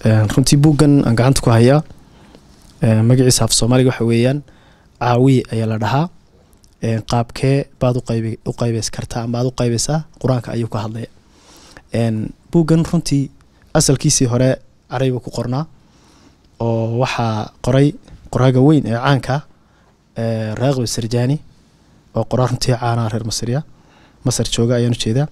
runtii buuggan aan gacanta ku hayaa magaciisa af soomaaliga waxa weeyaan caawiye ayaa la dhahaa qaabkee baad uqayb u qaybeys kartaa ama aad u qaybeysaa qur-aanka ayuu ka hadlaya buuggan runtii asalkiisii hore caraybu ku qornaa oo waxaa qoray qoraaga weyn ee caanka raaqib sarjani oo qoraa runtii caanaa reer masriya masar jooga ayaan ujeedaa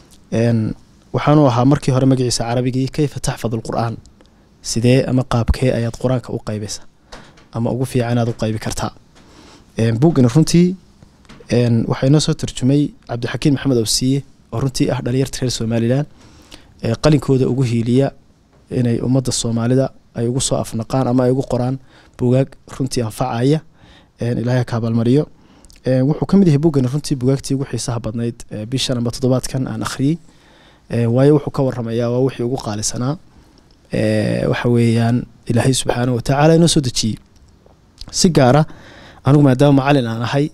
waxaanu ahaa markii hore magaciisa carabigii kayfa taxfad alqur'aan sidee ama qaabkee ayaad qur-aanka u qaybeysaa ama ugu fiican inaad u qaybi kartaa buuggani runtii waxaa inoo soo tarjumay cabdixakiin maxamed awsiye oo runtii ah dhalinyarta reer somalilan qalinkooda ugu hiiliya inay ummadda soomaalida ay ugu soo afnaqaan ama ay ugu qoraan bugaag runtii anfacaya ilaahay ka abaalmariyo wuxuu ka mid yahay buuggani runtii bugaagtii ugu xiisaha badnayd bishan ama toddobaadkan aan akhriyey waayo wuxuu ka waramayaa waa wixii ugu qaalisanaa waxa weeyaan ilaahay subxaana watacaala inoo soo dejiyey si gaara anigu maadaama macalin aan ahay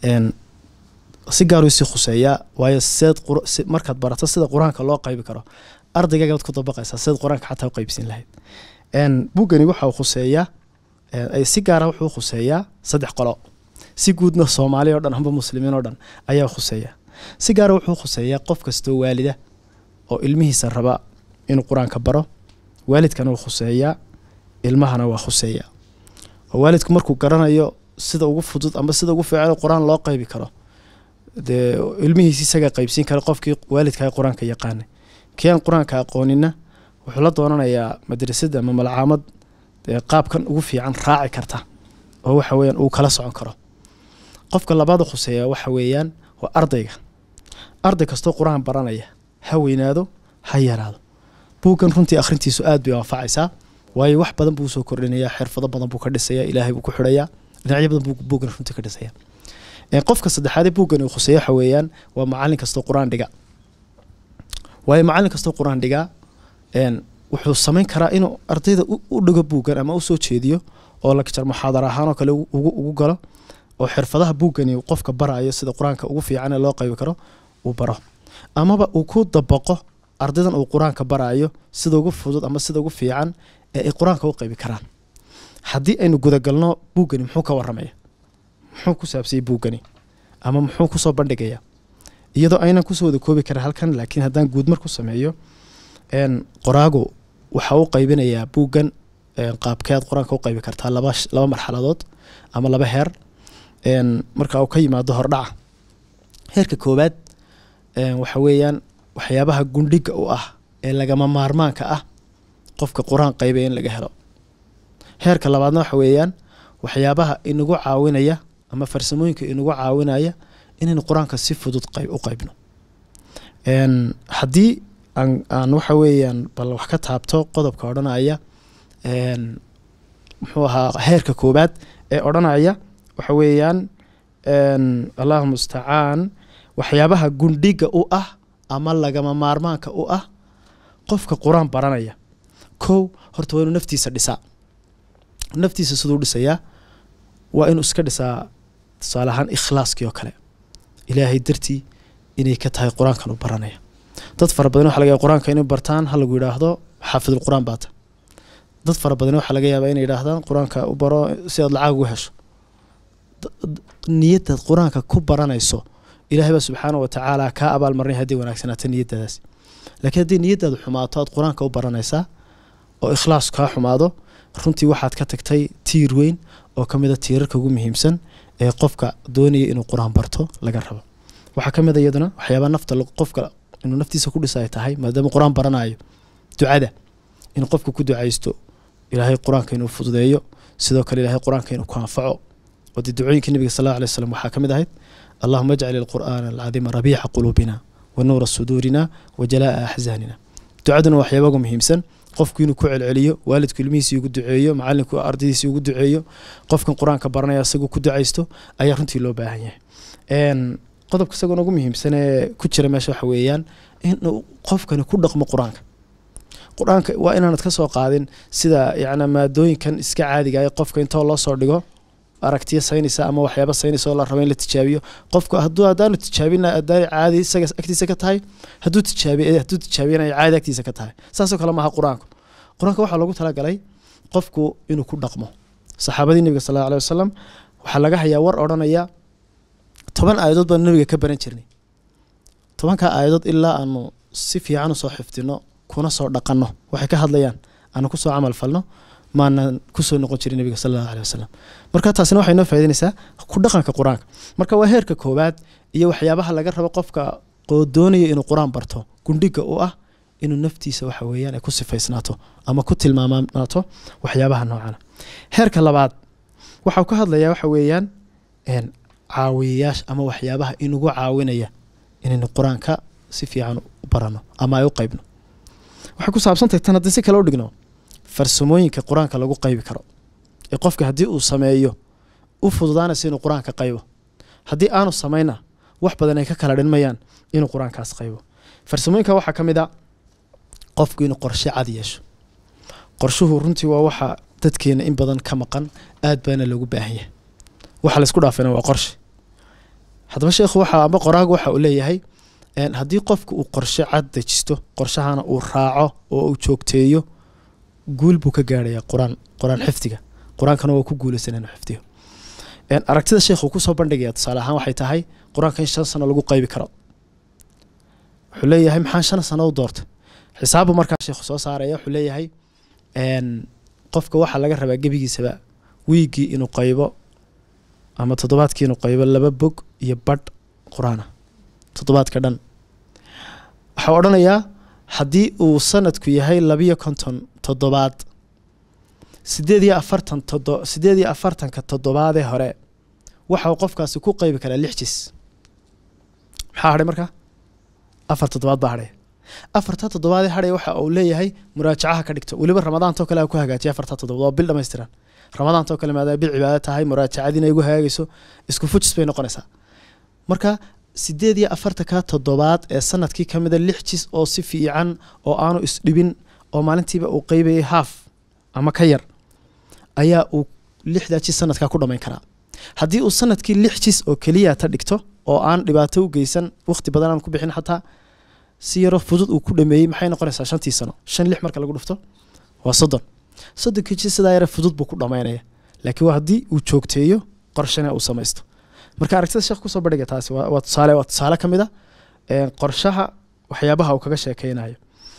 si gaaru isii khuseeyaa waayo seed markaad barato sida qur-aanka loo qaybi karo ardaygagaad ku dabaqaysaa seed qur-aanka xataa u qaybsiin lahayd buuggani waxa uu khuseeyaa si gaara wuxuu khuseeyaa saddex qolo si guudna soomaali o dhan amba muslimiin oo dhan ayaa khuseeya si gaara wuxuu khuseeyaa qof kastoo waalida oo ilmihiisa raba inuu qur-aanka baro waalidkana wuu khuseeyaa ilmahana waa khuseeya oo waalidku markuu garanayo sida ugu fudud ama sida ugu fiican qur-aan loo qaybi karo dee ilmihiisi isagaa qaybsiin kara qofkii waalidkaa qur-aanka yaqaana kii aan qur-aanka aqoonina wuxuu la doonanayaa madrasada ama malcaamad dee qaabkan ugu fiican raaci karta oo waxa weyaan uu kala socon karo qofka labaad khuseeya waxa weeyaan waa ardayga arday kastoo qur-aan baranaya ha weynaado ha yaraado buuggan runtii akhrintiisu aad bay anfacaysaa waayo wax badan buu usoo kordhinayaa xirfado badan buu ka dhisaya ilaahay buu ku xidhayaa dhinacyo badan buu buuggan runtii ka dhisaya qofka saddexaadee buuggan uu khuseeya waxa weeyaan waa macallin kastoo qur-aan dhiga waayo macallin kastoo qur-aan dhigaa wuxuu samayn karaa inuu ardayda u dhigo buuggan ama usoo jeediyo oo lakjar muxaadar ahaan oo kale ugu galo oo xirfadaha buuggani qofka barayo sida qur-aanka ugu fiican ee loo qaybi karo uu baro amaba uu ku dabaqo ardaydan uu qur-aanka barayo sida ugu fudud ama sida ugu fiican ee ay qur-aanka u qaybi karaan haddii aynu gudagalno buuggani muxuu ka waramaya muxuu ku saabsayay buuggani ama muxuu kusoo bandhigaya iyadoo aynan kusoo wada koobi karin halkan laakiin haddaan guudmar ku sameeyo qoraagu waxa u qaybinayaa buuggan qaabkeed qur-aanka u qaybi kartaa laba laba marxaladood ama laba heer marka uu ka yimaado hordhaca heerka koowaad waxa weeyaan waxyaabaha gundhiga u ah ee lagama maarmaanka ah qofka qur-aan qaybaya in laga helo heerka labaadna waxa weeyaan waxyaabaha inagu caawinaya ama farsamooyinka inagu caawinaya inaynu qur-aanka si fudud u qaybno haddii aan waxa weeyaan bal wax ka taabto qodobka odhanaya muxuu ahaa heerka koowaad ee odhanaya waxa weeyaan allahu mustacaan waxyaabaha gundhiga u ah ama lagama maarmaanka u ah qofka qur-aan baranaya kow horta waa inuu naftiisa dhisaa naftiisa siduu dhisayaa waa inuu iska dhisaa tusaale ahaan ikhlaaskii oo kale ilaahay dartii inay ka tahay qur-aankan u baranaya dad fara badan waxa laga yaaba qur-aanka inay bartaan ha lagu yidhaahdo xaafidul qur-aan baata dad fara badan waxaa laga yaabaa inay yidhaahdaan qur-aanka u baro si aad lacag ugu hesho niyadaad qur-aanka ku baranayso ilaahay baa subxaana wa tacaala kaa abaalmarinay haddii wanaagsanaato niyadaadaasi laakiin haddii niyadaadu xumaato aad qur-aanka u baranaysaa oo ikhlaas kaa xumaado runtii waxaad ka tagtay tiir weyn oo ka mid a tiirarka ugu muhiimsan ee qofka doonaya inuu qur-aan barto laga rabo waxaa ka mid a iyaduna waxyaabaa nafta qofka inuu naftiisa ku dhisa ay tahay maadaama qur-aan baranayo ducada inuu qofka ku ducaysto ilaahay qur-aanka inuu fududeeyo sidoo kale ilahay qur-aanka inuu ku anfaco oo dee ducooyinka nebiga sal alla alay slam waxaa ka mid ahayd allahuma ajcal ilqur'aana alcadiima rabiica quluubina wa nuura suduurina wa jalaa'a axzaanina ducaduna waa waxyaaba ugu muhiimsan qofku inuu ku celceliyo waalidku ilmihiisii ugu duceeyo macalinku ardaydiisii ugu duceeyo qofkan qur-aanka baranaya isagoo ku ducaysto ayaa runtii loo baahan yahay qodobka isagoona ugu muhiimsan ee ku jira meesha waxa weeyaan inuu qofkani ku dhaqmo qur-aanka qur-aanka waa inaanad ka soo qaadin sida yacni maadooyinkan iska caadiga ee qofka intoo loo soo dhigo aragtiya saynaysa ama waxyaaba saynaysa oo la rabo in la tijaabiyo qofka hadduu haddaanu tijaabina haddaanay caadi isaga agtiisa ka tahay hadduu tijaabiy hadduu tijaabiyana ay caadi agtiisa ka tahay saasoo kale maaha qur-aanku qur-aanka waxaa loogu talagalay qofku inuu ku dhaqmo saxaabadii nebiga sal alla alih wasalam waxaa laga hayaa war odhanaya toban aayadood baanu nebiga ka baran jirnay tobankaa aayadood ilaa aanu si fiican usoo xifdino kuna soo dhaqanno waxay ka hadlayaan aanu kusoo camal falno maanan kusoo noqon jirin nebiga sal allahu alih wasalam marka taasina waxay noo faa'idaynaysaa ku dhaqanka qur-aanka marka waa heerka koowaad iyo waxyaabaha laga rabo qofka oo doonaya inuu qur-aan barto gundhiga u ah inuu naftiisa waxa weeyaan ay ku sifaysnaato ama ku tilmaamanaato waxyaabaha noocana heerka labaad waxau ka hadlayaa waxa weeyaan caawiyayaasha ama waxyaabaha inugu caawinaya inaynu qur-aanka si fiican u barano ama ay u qaybno waxay ku saabsantahay tan haddii si kale u dhigno farsamooyinka qur-aanka lagu qaybi karo ee qofka haddii uu sameeyo u fududaanaysa inuu qur-aanka qaybo haddii aanu samayna wax badan ay ka kala dhinmayaan inuu qur-aankaas qaybo farsamooyinka waxaa ka mid a qofku inuu qorshe cad yeesho qorshuhu runtii waa waxa dadkeena in badan ka maqan aad baana loogu baahan yahay waxa laysku dhaafayna waa qorshe haddaba sheekhu waxa amba qoraagu waxa uu leeyahay haddii qofku uu qorshe cad dejisto qorshahana uu raaco oo uu joogteeyo guul buu ka gaarhayaa qur-aan qur-aan xifdiga qur-aankana waa ku guulaysan inuu xifdiyo aragtida sheekhu kusoo bandhigaya tusaale ahaan waxay tahay qur-aanka in shan sano lagu qaybi karo wuxuu leeyahay maxaa shan sano u doortay xisaabu markaa sheekhu soo saaraya wuxuu leeyahay qofka waxaa laga rabaa gebigiisaba wiiggii inuu qaybo ama toddobaadkii inuu qaybo laba bog iyo badh qur-aana toddobaadka dhan waxaa odhanayaa haddii uu sanadku yahay labiyo konton toddobaad sideed iyo afartan todo sideed iyo afartanka toddobaadee hore waxa uu qofkaasi ku qaybi karaa lix jis maxaa hadhay markaa afar toddobaad baa hadhaya afarta toddobaadee hadhaya waxa uu leeyahay muraajacaha ka dhigto weliba ramadaantoo kale ha ku hagaajiya afarta toddobaad waa bil dhamaystiran ramadaantoo kale maadaama bil cibaado tahay muraajacadiina igu hagaagayso isku fujis bay noqonaysaa marka sideed iyo afartanka toddobaad ee sanadkii ka mida lix jis oo si fiican oo aanu isdhibin oo maalintiiba uu qeybayay haaf ama ka yar ayaa uu lixdaa jis sanadkaa ku dhammayn karaa haddii uu sanadkii lix jis oo keliya ta dhigto oo aan dhibaato u geysan wakhti badan aan ku bixin xataa si yaro fudud uu ku dhameeyey maxay noqonaysaa shantii sano shan lix marka lagu dhufto waa soddon soddonkii jis sidaa yare fudud buu ku dhammaynaya laakiin waa haddii uu joogteeyo qorshana uu samaysto marka aragtida sheekh kusoo bandhiga taasi waa tusaale waa tusaale ka mid a qorshaha waxyaabaha uu kaga sheekeynayo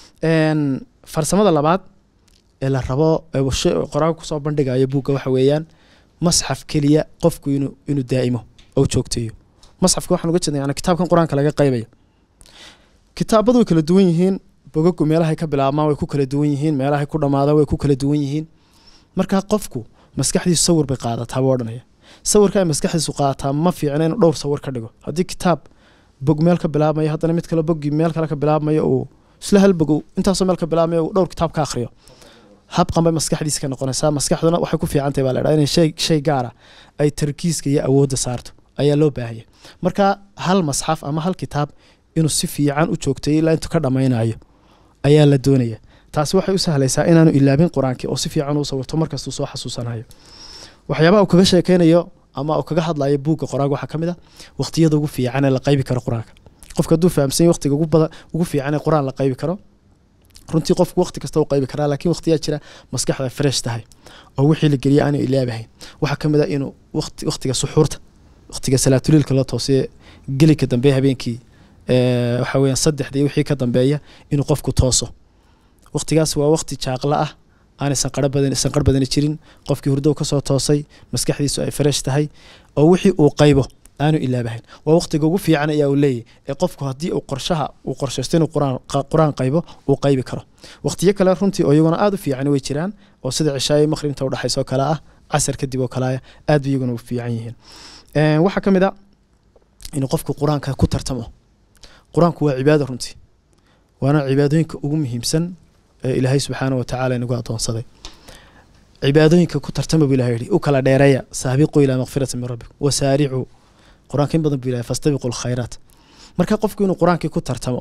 farsamada labaad ee la rabo qoraaga kusoo bandhigayo buugga waxa weeyaan masxaf keliya qofku inuu inuu daa'imo oo joogteeyo masxafka waxaan uga jeedna yani kitaabkan qur-aanka laga qaybayo kitaabadu way kala duwan yihiin bogagu meelahay ka bilaabmaan way ku kala duwan yihiin meelahay ku dhammaadaan way ku kala duwan yihiin marka qofku maskaxdiisu sawir bay qaadataa buu odhanaya sawirka ay maskaxdiisu qaadataa ma fiicna inuu dhowr sawir ka dhigo haddii kitaab bog meel ka bilaabmayo haddana mid kale boggii meel kale ka bilaabmayo uu isla hal bogow intaasoo meel ka bilaabmayo uu dhowr kitaab ka akhriyo habqan bay maskaxdiisa ka noqonaysaa maskaxduna waxay ku fiicantahay baa la dhaha inay shay shay gaara ay tarkiiska iyo awoodda saarto ayaa loo baahanya marka hal masxaf ama hal kitaab inuu si fiican u joogteeyo ilaa intuu ka dhammaynayo ayaa la doonaya taasi waxay u sahlaysaa inaanu ilaabin qur-aankii oo si fiican uu sawirto markastuu soo xasuusanayo waxyaabaha uu kaga sheekeynayo ama uu kaga hadlayo buugga qoraaga waxaa ka mid a waqtiyada ugu fiican ee la qaybi karo qur-aanka qofka hadduu fahamsan yahy waqtiga ugu badan ugu fiican ee qur-aan la qaybi karo runtii qofku waqti kasta u qaybi karaa laakiin waqtiyaa jira maskaxda fresh tahay oo wixii la geliya aanu ilaabahayn waxaa ka mid a inuu waqti waqtiga suxuurta waqtiga salaatuliilka la toosiye gelika dambe habeenkii waxa weeyaan saddexdii wixii ka dambeeya inuu qofku tooso waqtigaas waa waqti jaaqla ah aanay sanqaro badan sanqar badani jirin qofkii hurdow ka soo toosay maskaxdiisu ay fresh tahay oo wixii uu qaybo aanu ilaabahayn waa waqtiga ugu fiican ayaa uu leeyahy ee qofku haddii uu qorshaha uu qorshaysto inuu quraan qur-aan qaybo uu qaybi karo waqtiyo kale runtii oo iyaguna aada u fiican way jiraan oo sida cishaayo maqribta udhexaysa oo kale ah casar kadib oo kale aad bay iyaguna u fiican yihiin waxaa ka mid a inuu qofku qur-aanka ku tartamo qur-aanku waa cibaado runtii waana cibaadooyinka ugu muhiimsan ee ilaahay subxaana wa tacala inagu adoonsaday cibaadooyinka ku tartama buu ilahay yihi u kala dheereeya saabiquu ilaa makfirati min rabbikum wasaaricuu qur-aanka in badan buu ilahay fastabiqu lkhayraat marka qofku inuu qur-aankii ku tartamo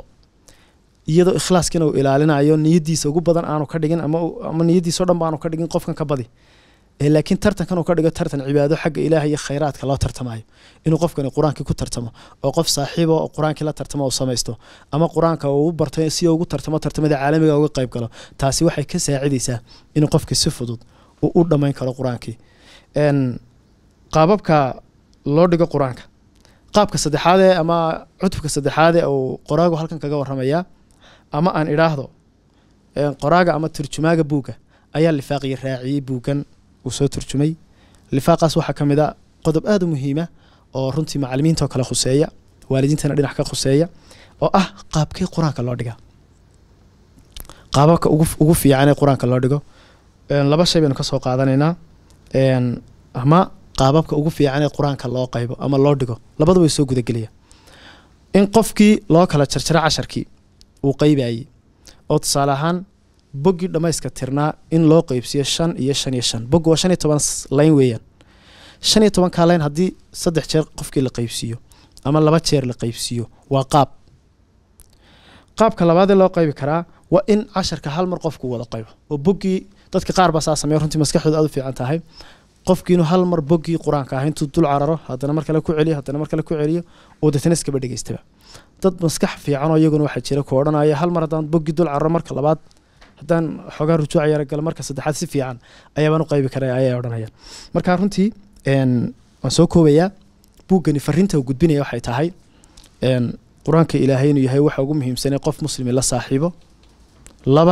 iyadoo ikhlaaskiina uu ilaalinayo niyadiisa ugu badan aanu ka dhigin ama ama niyadiisa o dhan ba aanu ka dhigin qofkan ka badi ee laakiin tartankan uu ka dhigo tartan cibaado xagga ilaaha iyo khayraadka loo tartamayo inuu qofkani qur-aankii ku tartamo oo qof saaxiiba oo qur-aankii la tartamo uu samaysto ama qur-aanka uu barto si ugu tartamo tartamada caalamiga uga qayb galo taasi waxay ka saacidaysaa inuu qofkii si fudud uu u dhammayn karo qur-aankii qaababka loo dhigo qur-aanka qaabka saddexaadee ama cutubka saddexaadee uu qoraagu halkan kaga waramayaa ama aan idhaahdo qoraaga ama turjumaaga buugga ayaa lifaaqiyo raaciyey buuggan uu soo turjumay lifaaqaas waxaa ka mid a qodob aada u muhiima oo runtii macalimiintao kale khuseeya waalidiintana dhinac ka khuseeya oo ah qaabkii qur-aanka loo dhiga qaababka ugu fiican ee qur-aanka loo dhigo laba shay baynu kasoo qaadanaynaa ama qaababka ugu fiican ee qur-aanka loo qaybo ama loo dhigo labadaba way soo gudagelaya in qofkii loo kala jarjaro casharkii uu qaybayey oo tusaale ahaan boggii dhammayska tirnaa in loo qeybsiyo shan iyo shan iyo shan boggi waa shan iyo toban layn weeyaan shan iyo tobankaa layn haddii saddex jeer qofkii la qeybsiiyo ama laba jeer la qeybsiiyo waa qaab qaabka labaadee loo qaybi karaa waa in casharka hal mar qofku wada qaybo oo boggii dadka qaar baa saa sameeya runtii maskaxdooda aad u fiican tahay qofkii inuu hal mar boggii qur-aanka ah intuu dul cararo haddana mar kale ku celiyo haddana mar kale ku celiyo oo deetana iskaba dhegeystaba dad maskax fiican oo iyaguna waxaa jira ku odhanaya hal mar haddaan boggii dul cararo marka labaad haddaan xoogaa rujuuc yara galo marka saddexaad si fiican ayaabaan u qaybi kara ayay odhanayaan marka runtii waan soo koobayaa buuggani fariinta uu gudbinaya waxay tahay qur-aanka ilaahay inuu yahay waxa ugu muhiimsanay qof muslimi la saaxiibo laba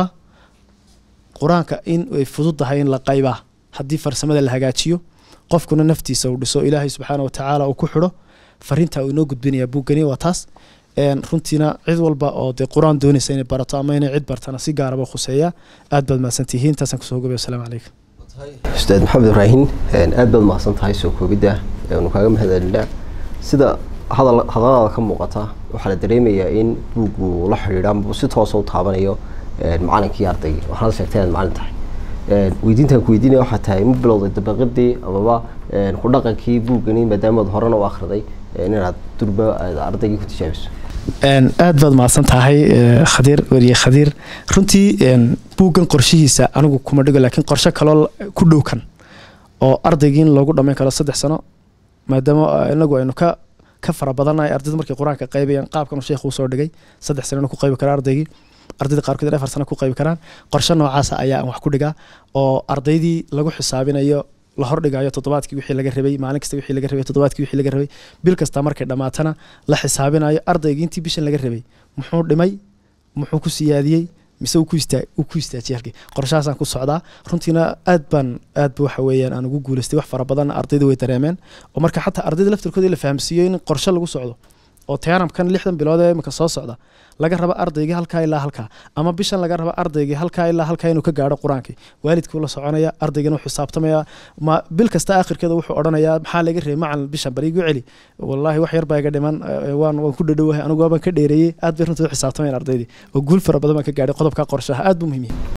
qur-aanka in ay fudud tahay in la qaybaa haddii farsamada la hagaajiyo qofkuna naftiisa uu dhiso ilaahay subxaana watacaala uu ku xidho fariinta uu inoo gudbinaya buuggani waa taas runtiina cid walba oo dee qur-aan doonaysa inay barato ama inay cid bartana si gaaraba khuseeya aad baad mahadsantihiin intaasaan kusoo gobay wasalaamu calaykum ustaad maxamed ibraahin aad baad mahadsan tahay soo koobidda nu kaaga mahadcelinaa sida hadal hadallada ka muuqata waxaa la dareemayaa in buuggu la xidhiidha ama si toosa u taabanayo macalinkii ardaygii waxaad sheegtay inaad macalin tahay weydiintaan ku weydiinaya waxaa tahay ma bilowday dabaqadii amaba ku dhaqankii buuggani maadaamaad horena u akhriday inaad durba aad ardaygii ku tijaabiso aad baad mahadsan tahay khadiir weriye khadiir runtii buuggan qorshihiisa anigu kuma dhigo laakiin qorshe kaloo ku dhow kan oo ardaygii in loogu dhammayn karo saddex sano maadaama inagu aynu ka ka fara badannahay ardayda markay qur-aanka qaybayaan qaabkan uu sheekhu usoo dhigay saddex sano inuu ku qaybi karo ardaygii ardayda qaarkood afar sano ku qaybi karaan qorshe noocaasa ayaa aan wax ku dhigaa oo ardaydii lagu xisaabinayo la hordhigayo toddobaadkii wixii laga rabay maalin kasta wixii laga rabay toddobaadkii wixii laga rabay bil kasta markay dhammaatana la xisaabinayo ardaygii intii bishan laga rabay muxuu dhimay muxuu ku siyaadiyey mise uu ku istaajiyay halkii qorshahaasaan ku socdaa runtiina aad baan aad ba waxa weeyaan aan ugu guulaystay wax fara badan ardayda way dareemeen oo marka xataa ardayda laftirkooda la fahamsiiyo in qorshe lagu socdo oo teanamkan lixdan bilood ee imika soo socda laga raba ardaygii halkaa ilaa halkaa ama bishan laga raba ardaygii halkaa ilaa halkaa inuu ka gaadho qur-aankii waalidkuu la soconaya ardaygana wuxuu xisaabtamaya ma bil kasta akhirkeeda wuxuu odhanayaa maxaa laga reebay macalin bishan bari igu celi wallaahi wax yar baa iga dhiman waan waan ku dhadhowahay anigu waabaan ka dheereeyey aad bay runtii u xisaabtamayaan ardaydii oo guul fara badan baan ka gaadhay qodobka qorshaha aad buu muhiim yahay